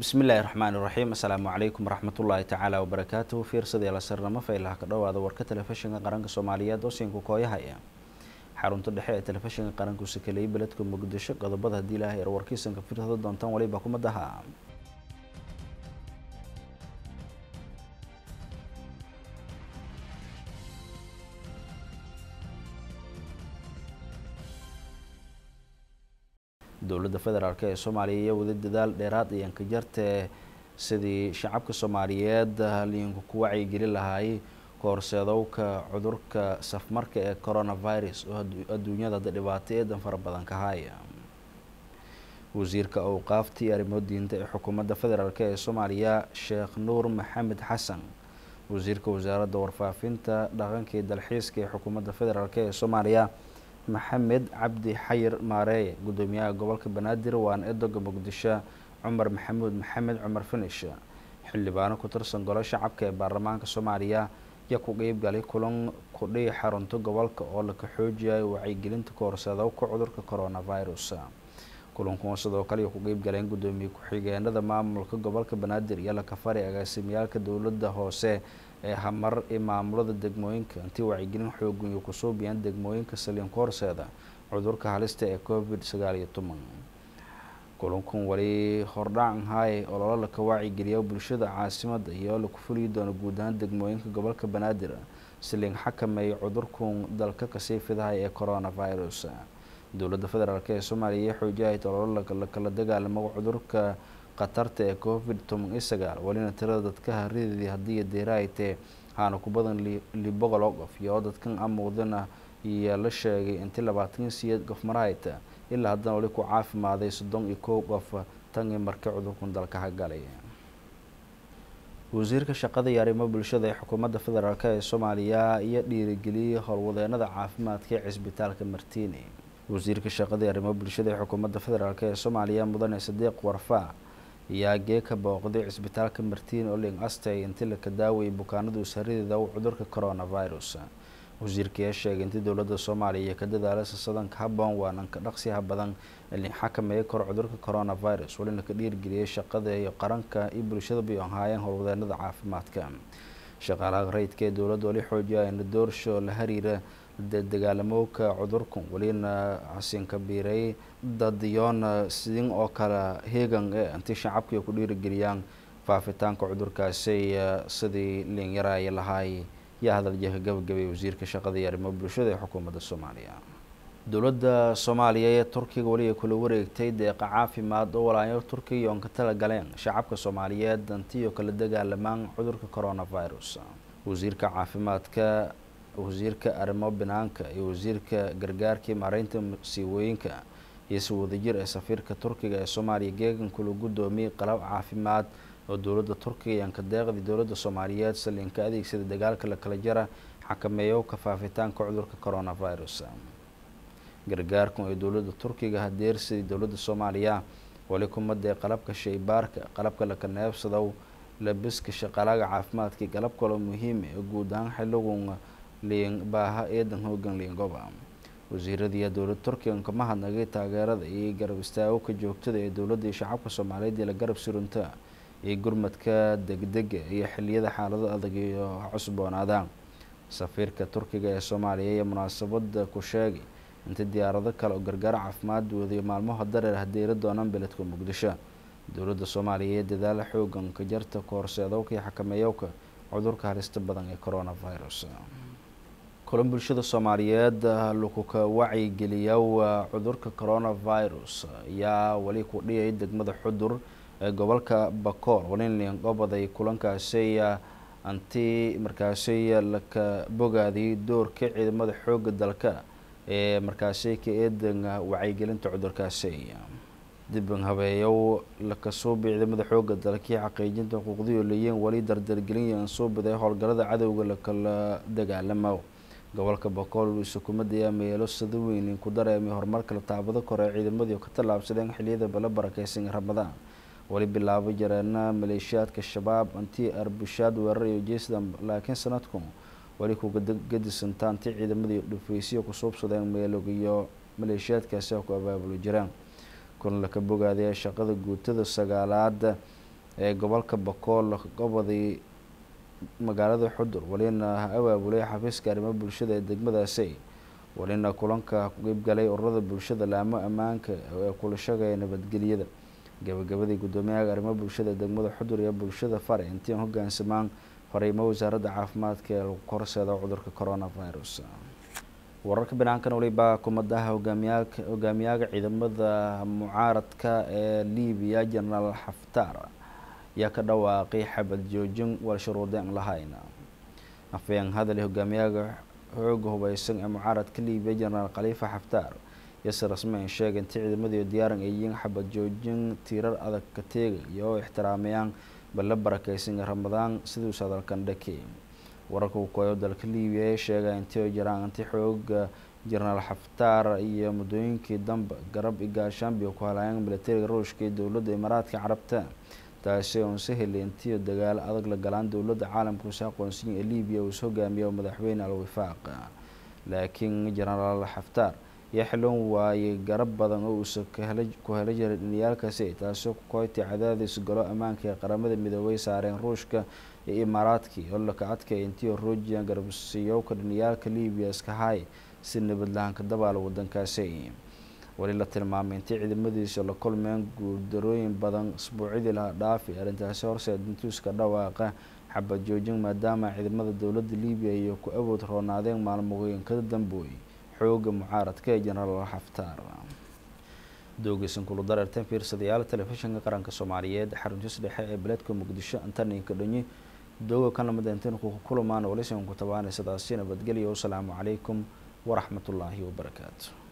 bismi illaahi raxmaani raxiim assalaamu calaykum waraxmatullaahi tacaala wabarakaatuhu fiirsadii lasarnamo faylaha ka dhowaada warka telefishinka qaranka soomaaliyeed oo siinka kooyahaya xarunta dhexe ee telefishinka qaranku sakeleyay beledka muqdisho qodobada haddii ilaahay er warkiisanka firsado doontaan waliba kumadaha dowladda federaalk ee soomaaliya iyo wada dadaal dheeraad iyo ankajartee sidii shacabka soomaaliyeed liinku ku wacyigeli lahaay kahorseedowka cudurka safmarka ee coronavirus oo adduunyada hadda dhibaato eedan fara badan ka haya wasiirka awqaaftii arrimo diinta ee xukuumadda federaalk ee soomaaliya sheekh nuur maxamed xasan wasiirka wasaaradda warfaafinta dhaqanka iyo dalxiiska ee xukuumadda federaalk ee soomaaliya maxamed cabdi xayir maareeye guddoomiyaha gobolka banaadir waana edoga muqdisho cumar maxamuud maxamed cumar finish xildhibaano ku tirsan golo shacabka ee baarlamaanka soomaaliya ayaa ku qeybgalay kulan kudhihi xarunta gobolka oo laka xoojiyayo wacyigelinta kahorseedowka cudurka coronavirus kulankuwa sidoo kale ay ku qeybgaleen guddoomiye ku-xigeenada maamulka gobolka banaadir iyo lakafari agaasimiyaalka dowladda hoose ee hamar ee maamulada degmooyinka intii wacyigelin xoogan iyo kusoo biyaan degmooyinka saliinka horseeda cudurka halista ee covid sagaal iyo toban kulankun wali hordhacan haaye ololo laka wacyigeliya bulshada caasimada iyo laku fuliyi doono guud ahaan degmooyinka gobolka banaadir saliin xakameeya cudurkun dalka kasii fidahay ee coronavirus dowladda federaalk ee soomaaliya iyo xoojiyahayd ololo lakala dagaalamo cudurka khatarta ee covid toban iyo sagaal walina tirada dadka harideedii haddii deeraaytee haana ku badan liboqol oo qof iyo dadkan amuudana iyo la sheegay intii labaatan iyo siyeed qof marahayta ilaa haddana wali ku caafimaaday soddon iyo kow qof tan iyo markii cudurkan dalka hagalay wasiirka shaqada iyo arrimo bulshada ee xukuumadda federaalk ee soomaaliya iyo dhiirigeliyey howlwadeenada caafimaadka ee cisbitaalka martini wasiirka shaqada iyo arrimo bulshada ee xukuumadda federaalk ee soomaaliya mudane sadiiq warfaa ayaa gee ka booqday cisbitaalka martiin oo ling astay intii laka daawayay bukaanadu isharideeda u cudurka coronavirus wasiirka ayaa sheegay intii dowladda soomaaliya ka dadaalasa sadanka habboon waananka dhaqsiha badan ee ling xakameeya karo cudurka coronavirus walina ka dhiirgeliyay shaqada iyo qaranka iyo bulshada bay ahaayeen howlwadeenada caafimaadka shaqaalaha rayidka ee dowladda wali xoojiyayna doorsho la hariira dagaalamowka cudurkan welina xasinka biiray dadiyoona sidin oo kale heegan ee intii shacabkii ku dhiirigeliyaan faafitaanka cudurkaasi sidii liinyaraaya lahaay yaa hadaljaha gabagabay wasiirka shaqada iyo arrimo bulshada ee xukuumadda soomaaliya dowladda soomaaliya ee turkiga weli ay kula wareegtay deeqa caafimaad oo walaayo turkiga oon ka tala galeen shacabka soomaaliyeed dantiyo kala dagaalamaan cudurka coronavirus wasiirka caafimaadka wasiirka arrimo banaanka iyo wasiirka gargaarkii maareynta masiibooyinka iyo si wadajir ee safiirka turkiga ee soomaaliya geegan kula guddoomiyey qalab caafimaad oo dowladda turkiga iyo anka deeqdii dowladda soomaaliyeed saliinka adeegsada dagaalka la kala jara xakameeyo ka faafitaanka cudurka coronavirus gargaarkan ee dowladda turkiga hadeersidii dowladda soomaaliya wali kumadee qalabka shaybaarka qalabka laka neebsadow labiska shaqaalaga caafimaadkii qalab kaloo muhiima ee guud ahaan xiligun liin baaha eedan hoogan liingoba wasiiradiiya dowladda turkiga kama hadnagay taageerada iyo garab istaagowka joogtada ee dowladda iyo shacabka soomaaliyeed ee la garab surunta iyo gurmadka degdega iyo xiliyada xaalado adag iyo cusboonaadaan safiirka turkiga ee soomaaliya iyo munaasabada ku sheegay intii diyaarado kale oo gargaar caafimaad wadiyo maalmaha dareer hadeera doonaan beledka muqdisho dowladda soomaaliya iyo dadaala xoogan ka jarta kahorseedowka iyo xakameeyowka cudurka halista badan ee coronavirus kulan bulshada soomaaliyeed lakuka wacyigeliya cudurka coronavirus ayaa weli ku dhiyay degmada xudur ee gobolka bakool walin gobaday kulankaasi anti markaasi laka bogaadiyay doorka ciidamada xooga dalka ee markaasi ka eedan wacyigelinta cudurkaasi diban habeeyow lakasuubi ciidamada xooga dalkii xaqiijinta xuquuqdii oo leeyiin weli dardargelin ansuubiday howlgalada cadowga lakala dagaalamo gobolka bakool sukuumadda ayaa meelo sida weyn ku dareemay horumarka la taabado kore ciidamadii ka tallaabsadeen xiliyada bala barakeysan ramadaan weli bilaabo jareena maleeshiyaadka shabaab anti arbushaad weerar iyo jeesda laakiin sanadku weli kuga gadisantaa anti ciidamadii dhufeysyo ku suubsadeen meelog iyo maleeshiyaadkaasi ku abaabuli jireen kun laka bogaadaya shaqada guutada sagaalaad ee gobolka bakool gobodii magaalada xudur walina abaabulay xafiiska arrimo bulshada ee degmadaasi walina kulanka ku qeybgalay ururada bulshada laamo ammaanka ee kula shagaya nabadgelyada gabagabadii guddoomiyaha arrimo bulshada ee degmada xudur iyo bulshada fare intiin hogaansamaan fariimo wasaaradda caafimaadka ee lagu korseeda cudurka coronavirus wararka banaankan waliba kumadaha hogaamiyaalka hogaamiyaga ciidamada mucaaradka ee libiya genaraal xaftar ayaa ka dhawaaqay xabad joojin wal shuruudeen lahayn afayeen hadal hogaamiyaga xooga hubeysan ee mucaaradka libiya genaraal khaliifa xaftar yase rasmeyn sheegay intii ciidamadii diyaaran ay yihiin xabad joojin tiirar adag ka teega iyo oo ixtiraamayaan balla barakeysan ramadaan siduus hadalkan dhakey wararka uu kooyo dalka libiya ee sheegay intii jiraan inti xooga jenaraal xaftaar iyo muddooyinkii dambe garab igaashaanbi ku halaayeen militariga ruushka iyo dowladda imaaraadka carabta taasi oon saheli intii dagaalo adag la galaan dowladda caalamka usa aqoonsiya ee libiya uus hogaamiya madaxweyne al-wifaaq laakiin jenaraal xaftaar ayaa xiloon waayay garab badan oo uusa ku hela jiray dhiniyaalkaasi taasoo ku koytay cadaadis galo ammaanka ee qaramada midoobay saareen ruushka iyo imaaraadkii oo laka adkay intii ruujiyan garabsiyowka dhiniyaalka libiya iska haay si nabad lahaanka dabaala wadankaasi weli la tilmaamay intii ciidamadiisa la kulmeen guuldarooyin badan isbuucyadii laha dhaafi arrintaasi horseed intuuska dhawaaqa xabad joojin maadaama ciidamada dowladda libiya iyo ku awood roonaadeen maalmooyin ka dambooy xooga mucaaradka ee jenaraal xaftaar doogeysan kulu dareerteen fiirsadayaal telefishinka qaranka soomaaliyeed xaruntiis dhexe ee beledka muqdisho antaninka dhonyi dooga kan lamid intan ku kulamaan walisan ku tabaanay sidaasi nabadgelyo wasalaamu calaykum waraxmatullaahi wabarakaatu